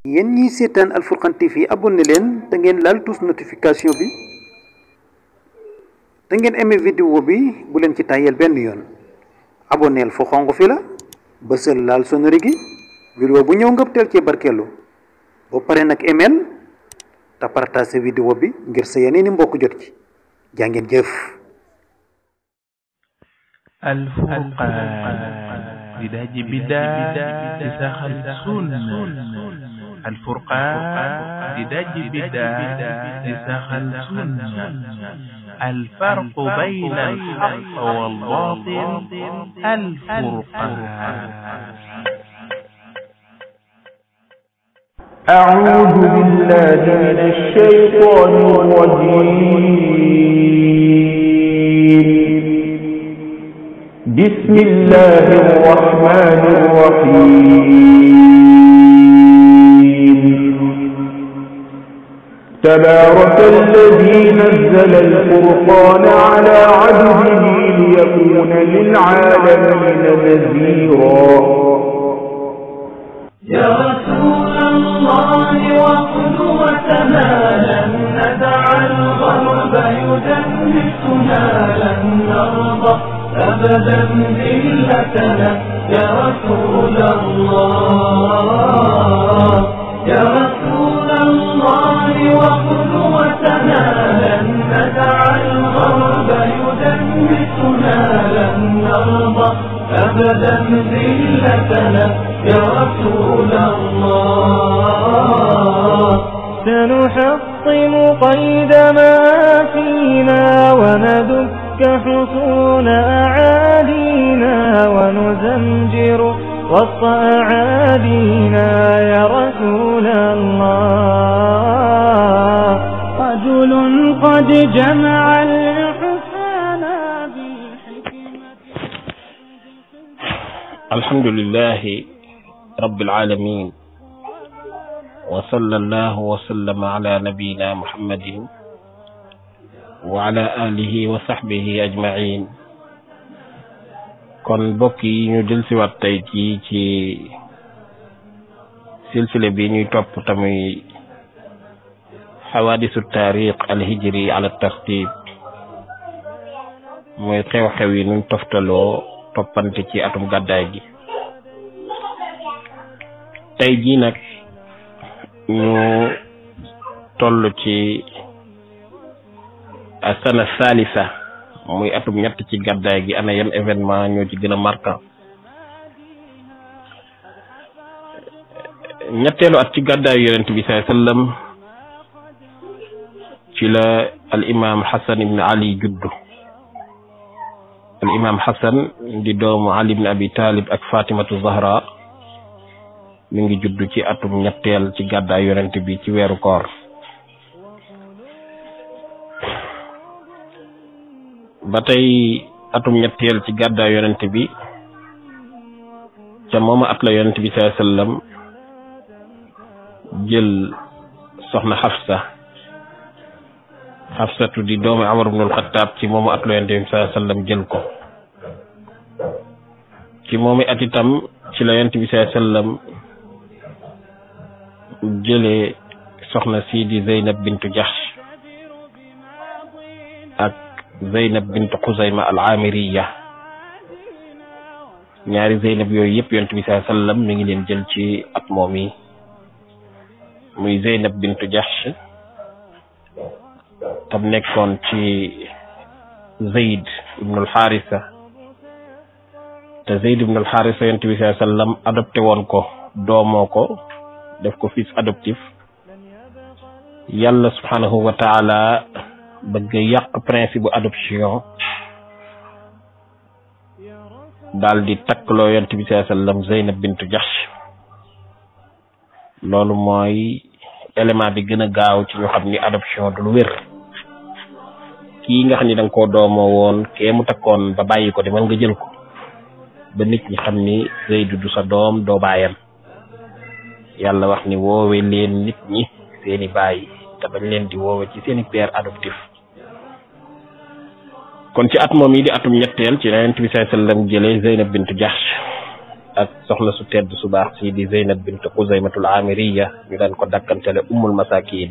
yéen ñiy seetaan Alfurqan TV abonné leen te ngeen laal tous notification bi te ngeen aimé vidéo bi bu leen ci tàyyeel benn yoon abonneel fu xonq fi la bësal laal sonori gi vidéo bu ñëw ngëp teel ci barkeelu ba pare nag email te partagé vidéo bi ngir sa yeneeni mbokk jot ci jaa ngeen jëf الفرقان بداج بداج تسخل سنة الفرقان بداج بداج تسخل سنة الفرق بين الحق والباطل الفرقان أعوذ بالله من الشيطان الرجيم بسم الله الرحمن الرحيم تبارك الذي نزل الفرقان على عبده ليكون للعالمين نذيرا يا رسول الله وقدوتنا لن ندع الغرب يدنسنا لن نرضى أبدا ذلتنا يا رسول الله يا رسول الله وقدوتنا لن ندع الغرب يدنسنا لن نرضى أبدا ذلتنا يا رسول الله سنحطم قيد ما فينا وندك حصون أعادينا ونزمجر وسط أعادينا يا رسول الله رجل قد جمع الحسان بالحكمة الحمد لله رب العالمين وصلى الله وسلم على نبينا محمد وعلى آله وصحبه أجمعين kon mbokk yi ñu del siwaat tey ci ci silsile bi ñuy topp tamuy xawaadisu taarix alhijri ala tartib mooy xew-xew yi nuñ toftaloo toppante ci atum gàddaay gi tey jii nag ñu toll ci asana salisa muy atum ñett ci gàddaay gi ana yan événement ñoo ci gën a marquant ñetteelu at ci gàddaayu yonent bi saai sallam ci la al imam xasan ibn ali juddu al imam xasan di doomu ali ibn abi talib ak fatimatu zahra mi ngi juddu ci atum ñetteel ci gàddaay yonent bi ci weeru koor ba tey atum ñetteel ci gàddaay yonent bi ca mooma at la yonent bi saa sallam jël soxna xafsa xafsatu di doomu amar ibnul xataab ci moomu at la yonent bi saa sallam jël ko ci moomi at itam ci la yonent bi saa sallam jëlee soxna sii di zeynab bintu jaxsh ak zeynab bintu xuzayma al amiriya ñaari zeynab yooyu yëpp yonent bi saa sallam mi ngi leen jël ci at moom yi muy zeynab bintu jaxsh tam nekkoon ci zeyd ibnul xaarisa te zeyd ibnul xaarisa yonent bi saa sallam adopté woon ko doomoo ko def ko fils adoptif yàlla subhanahu wa taala bëgg yàq principe bu adoption daal di takkloo yonent bi saa sallam Zeynab bintu Jahsh loolu mooy élément bi gën a gaaw ci ñu xam ni adoption du lu wér kii nga xam ni da nga koo doomoo woon kee mu takkoon ba bàyyi ko demal nga jël ko ba nit ñi xam ni Zeydu du sa doom doo baayam yàlla wax ni woowe leen nit ñi seeni baay te bañ leen di woowe ci seeni père adoptif kon ci at moom yi di atum ñetteel ci yonent bi sallallahu alayhi wasallam jëlee Zeynab bintu Jahsh ak soxna su tedd su baax si di Zeynab bint Xuzaymatul Amiriya ñu daan ko dakkantele ummul masakin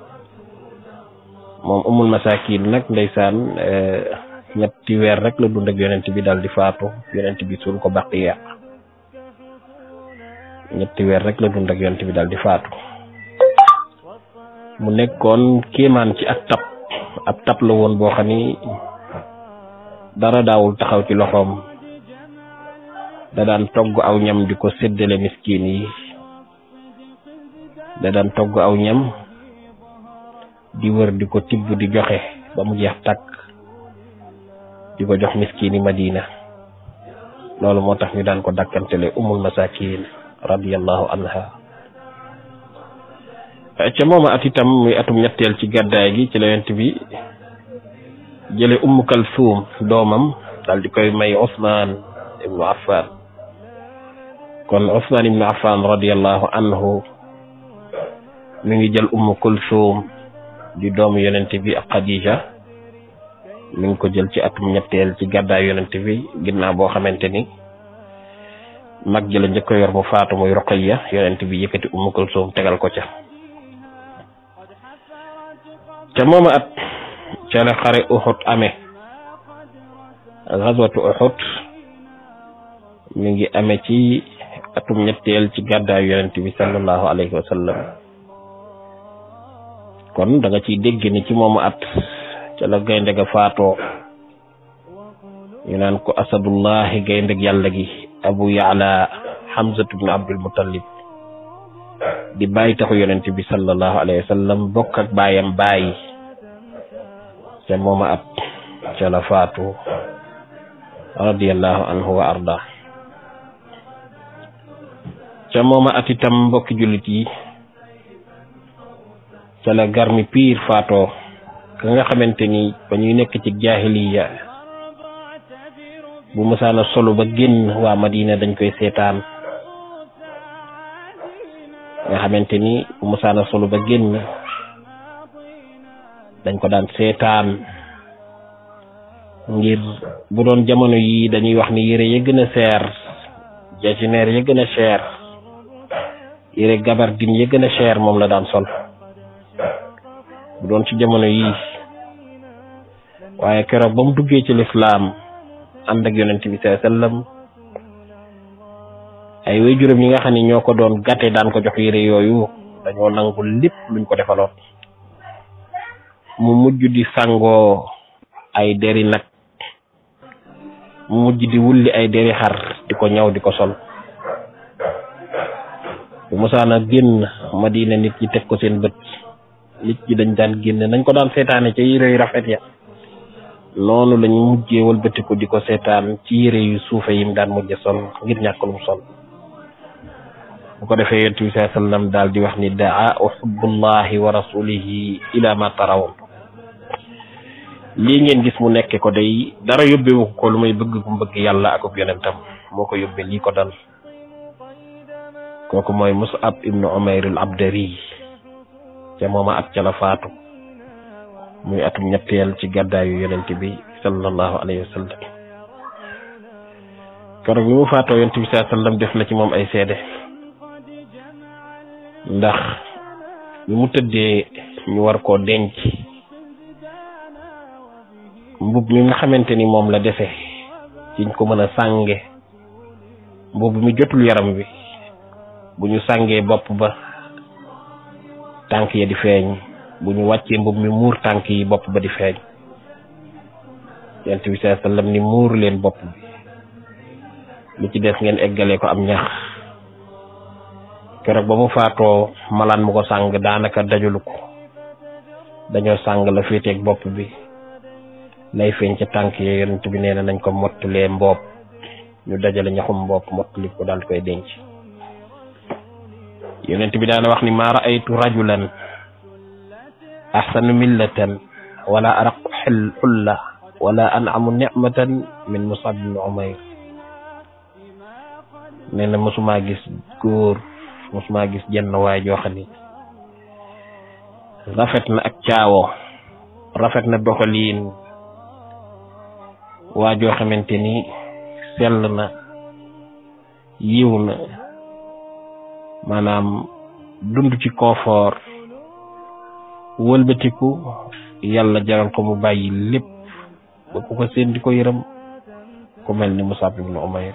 moom ummul masakin nag ndeysaan ñetti weer rek la dund ak yonent bi daal di faatu yonent bi suul ko baqiya ñetti weer rek la dund ak yonent bi daal di faatu mu nekkoon kéemaan ci ak tab ab tab la woon boo xam ni dara daawul taxaw ci loxoom da daan togg aw ñam di ko séddale miskin yi da daan togg aw ñam di wër di ko tibb di joxe ba mu jeex takk di ko jox miskin yi Madina loolu moo tax ñu daan ko dakkantele umul masakin radiyallahu anha ca mooma at itam muy atum ñetteel ci gàddaay gi ci la yonent bi jële Umm Kalsuum doomam daal di koy may Ousmane ibnu Affan kon Ousmane ibnu Affan radiyallahu anhu mi ngi jël Umm Kulsuum di doomu yonent bi ak Khadija mi ngi ko jël ci atum ñetteel ci gàddaay yonent bi ginnaaw boo xamante ni mag jëla njëkk yor mu faatu muy Ruqayya yonent bi yëkkati Umm Kulsuum tegal ko ca ca mooma at ca la xare Uhud amee xaswatu Uhud mi ngi amee ci atum ñetteel ci gàddaayu yonent bi sallallahu alayhi wa sallam kon da nga ciy dégg ni ci moomu at ca la gaynde ga faatoo ñu naan ko asadullahi gayndeg yàlla gi abu yaala hamzatu bnu abdul muttalib di bàyyi taxu yonent bi sallallahu alayhi wa sallam bokk ak baayam bàyyi ca mooma at ca la faatu radiyallahu anhu wa arda ca mooma at itam mbokki jullit yi ca la garmi piir faatoo ka nga xamante ni ba ñuy nekk ci jaahiliya bu mësaana solo ba génn waa Madina dañ koy seetaan nga xamante ni bu mësaana solo ba génn dañ ko daan seetaan ngir bu doon jamono yi dañuy wax ni yére ya gën a seer jasineer ya gën a cher yére gabardine ya gën a cher moom la daan sol bu doon ci jamono yi waaye keroog ba mu duggee ci lislaam ànd ak yonent bi sallallahu alayhi wasallam ay waajuram yi nga xam ne ñoo ko doon gàtte daan ko jox yére yooyu dañoo nangu lépp luñ ko defaloon mu mujj di sangoo ay deri nag mu mujj di wulli ay deri xar di ko ñaw di ko sol bu mosaana génn Madina nit ñi teg ko seen bët nit ñi dañ daan génn nañ ko daan seetaane ca yére yu rafet ya noonu lañu mujjee wëlbatiku di ko seetaan ci yére yu suufe yim daan mujje sol ngir ñàkk lu mu sol bu ko defee yonent bi sallallahu alayhi wasallam daal di wax ni daa uhubbullahi wa rasulihi ila ma tarawoon lii ngeen gis mu nekke ko day dara yóbbewu ko lu may bëgg ku bëgg yàlla akub yonentam moo ko yóbbe lii ko dal kooku mooy Mus'ab ibnu Umayr al Abdari ca mooma at ca la faatu muy atum ñetteel ci gàddaayu yonent bi sallallahu alayhi wa sallam keroog bi mu faatoo yonent bi sallallahu alayhi wa sallam def na ci moom ay seede ndax bi mu tëddee ñu war koo denc mbub mi nga xamante ni moom la defe ciñ ko mën a sànge mbub mi jotul yaram wi bu ñu sàngee bopp ba tànk ya di feeñ bu ñu wàccee mbub mi muur tànk yi bopp ba di feeñ yonent bi sallallahu alayhi wasallam ni muur leen bopp bi li ci des ngeen eggalee ko am ñax keroog ba mu faatoo malaan mu ko sàng daanaka dajulu ko dañoo sàng la féeteeg bopp bi lay feeñ ca tànk ya yonent bi nee na nañ ko mottalee mboob ñu dajale ñaxum mbopp mottali ko daal koy denc yonent bi daana wax ni maa raaytu rajulan ahsanu millatan wala araqu xel xulla wala anamu nicmatan min musab bin umayr nee na mosumaa gis góor mosumaa gis jenn waay joo xam ni rafet na ak caawo rafet na doxaliin waa joo xamante ni sell na yiw na maanaam dund ci confort wëlbatiku yàlla jaral ko mu bàyyi lépp ba ku ko seen di ko yërëm ku mel ni Musab ibnu Umayr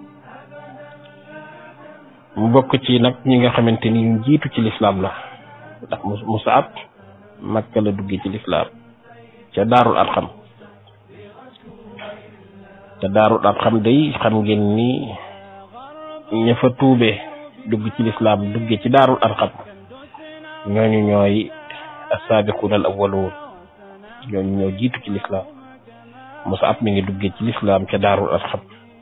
mu bokk ci nag ñi nga xamante ni ñu jiitu ci lislaam la ndax Musab Makka la duggee ci lislaam ca daarul arxam te daarul arxam day xam ngeen ni ña fa tuube dugg ci lislaam dugge ci daarul arxam ñooñu ñooy assaabiquuna al awwaluun ñooñu ñoo jiitu ci lislaam Musab mi ngi duggee ci lislaam ca daarul arxam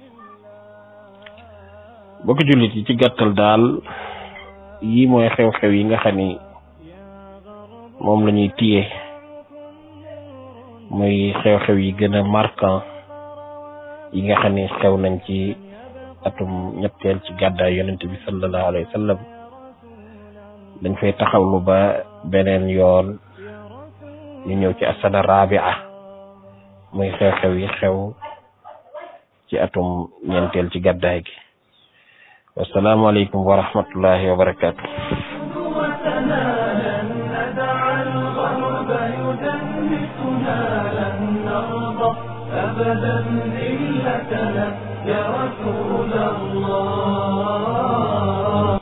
bokk jullit yi ci gàttal daal yii mooy xew-xew yi nga xam ni moom la ñuy téye muy xew-xew yi gën a marquant yi nga xam ni xew nañ ci atum ñetteel ci gàddaay yonent bi sallallahu alayhi wa sallam dañ fay taxawlu ba beneen yoon ñu ñëw ci asana rabia muy xew-xew yi xew ci atum ñeenteel ci gàddaay gi wasalaamaaleykum wa rahmatullahi wa barakaatu وتنالا ندع الغرب يدنسنا لن نرضى أبدا ذلتنا يا رسول الله